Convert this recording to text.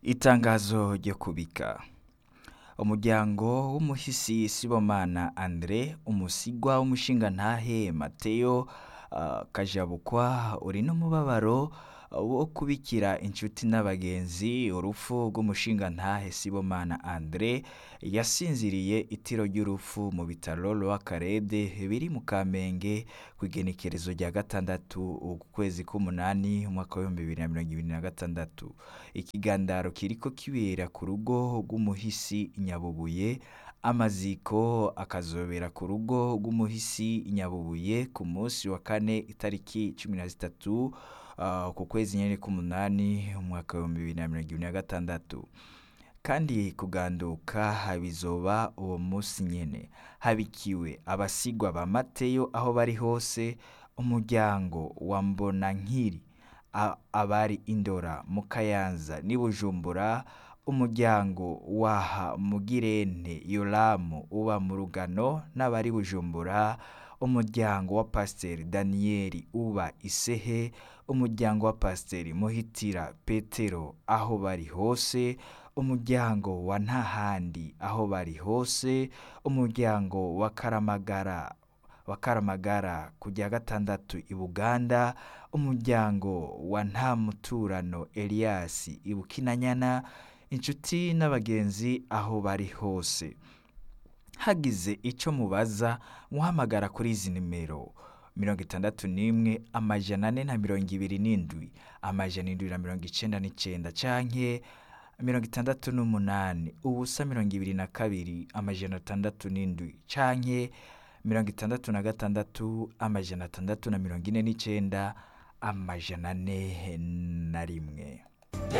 Itangazo ryo kubika umuryango w'umuhisi Sibomana Andre umusigwa w'umushingantahe Mateo uh, Kajabukwa uri n'umubabaro wo kubikira inshuti n'abagenzi urupfu rw'umushingantahe Sibomana Andre yasinziriye itiro ry'urupfu mu bitaro Rwakarede biri mu Kamenge ku igenekerezo rya gatandatu ukwezi k'umunani umwaka w'ibihumbi bibiri na mirongo ibiri na gatandatu ikigandaro kiriko kibera ku rugo rw'umuhisi Nyabubuye amaziko akazobera ku rugo rw'umuhisi Nyabubuye ku munsi wa kane itariki cumi na zitatu uh, ku kwezi nyene k'umunani umwaka w'ibihumbi bibiri na mirongo ibiri na gatandatu kandi kuganduka bizoba uwo munsi nyene habikiwe abasigwa ba Mateyo aho bari hose umuryango wa Mbonankiri a- abari Indora mu Kayanza n'i Bujumbura umuryango waha Mugirente Yoramu uba mu Rugano n'abari Bujumbura umuryango wa Pasiteri Daniyeli uba Isehe umuryango wa Pasiteri Muhitira Petero aho bari hose umuryango wa Ntahandi aho bari hose umuryango wa Karamagara wa Karamagara ku rya gatandatu i Buganda umuryango wa Ntamuturano Elias i Bukinanyana inshuti n'abagenzi aho bari hose hagize ico mubaza muhamagara kuri izi nimero mirongo itandatu n'imwe amajana ane na mirongo ibiri n'indwi amajana indwi na mirongo icenda n'icenda canke mirongo itandatu n'umunani ubusa mirongo ibiri na kabiri amajana atandatu n'indwi canke mirongo itandatu na gatandatu amajana atandatu na mirongo ine n'icenda amajana ane na rimwe